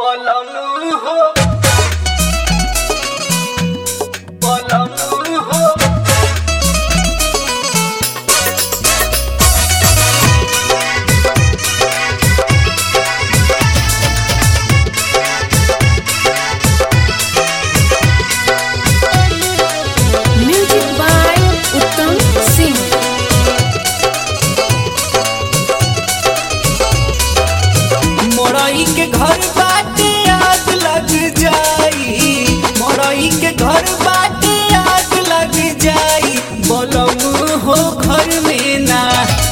पलंग हो पलंग हो Music by Uttam Singh. मोरई के घर बाटे आग लग जाई मोरई के घर बाटे आग लग जाई बलम हो घर में ना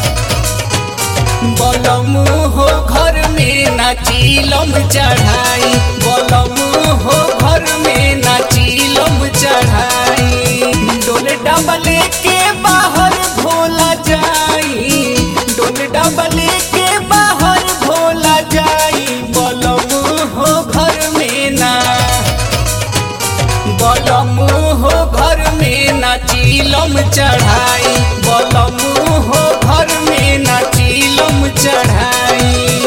बलम हो घर में ना चीलम चढ़ाई बलम हो घर में ना चीलम चढ़ाई डोले डबले के बाहर भोला जाई डोले डबले के बाहर भोला जाई बलम हो घर में ना बलम हो घर में ना चीलम चढ़ाई बलम हो घर में ना चीलम चढ़ाई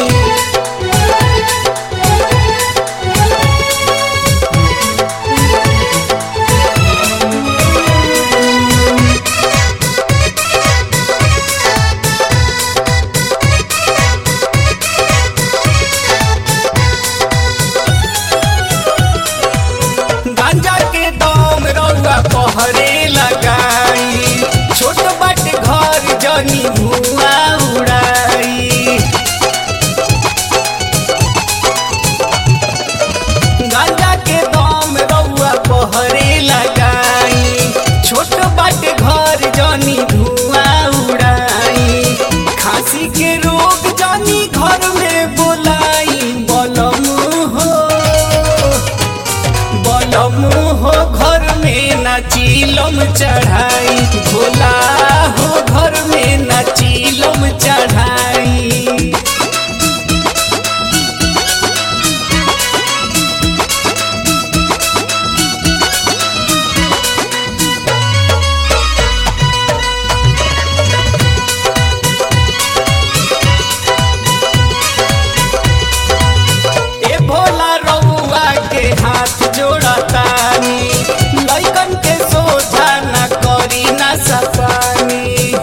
गांजा के दम रउआ पहरे लगाई छोट बाट घर जनी धुआं उड़ाई गांजा के दम रउआ पहरे लगाई छोट बाट घर जनी धुआं उड़ाई खांसी के रोग जनी घर में बोलाई बलम हो बलम हो घर में ना चीलम चढ़ाई भोला हो घर में ना चीलम चढ़ाई ए भोला रउआ के हाथ जोड़तानी लइकन के सोझा ना करी ना सपानी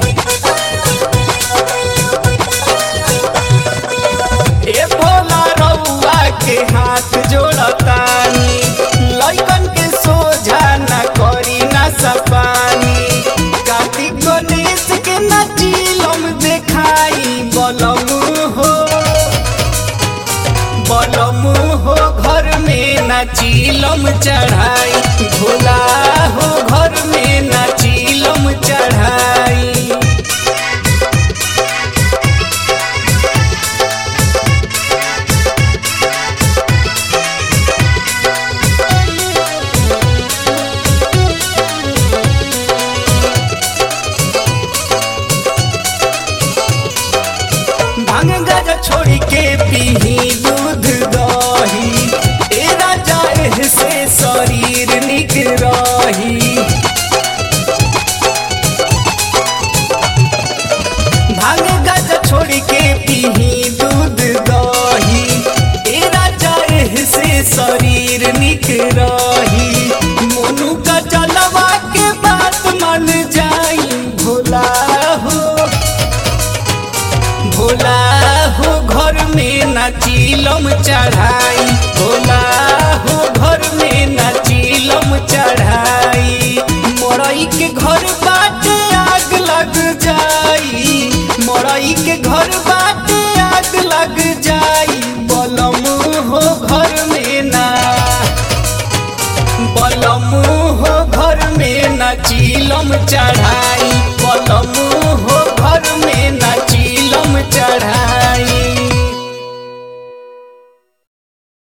ए भोला रउआ के हाथ जोड़तानी लइकन के सोझा ना करी ना सपानी कार्तिक गणेश के ना चीलम देखाई बलम हो बलम हो घर में ना चीलम चढ़ाई भोला हो घर में ना चीलम चढ़ाई भांग गाजा छोड़ी के पीही दूध दही ए राजा एह से शरीर निक रही भांग गाजा छोड़ी के पीही दूध दही ए राजा एह से शरीर निक रही मोनू का जलवा के बात मन जाई भोला हो भोला हो घर में ना चीलम चढ़ाई भोला हो घर में ना चीलम चढ़ाई मोरई के घर बाटे आग लग जाई मोरई के घर बाटे आग लग जाई बलम हो घर में ना बलम हो घर में ना चीलम चढ़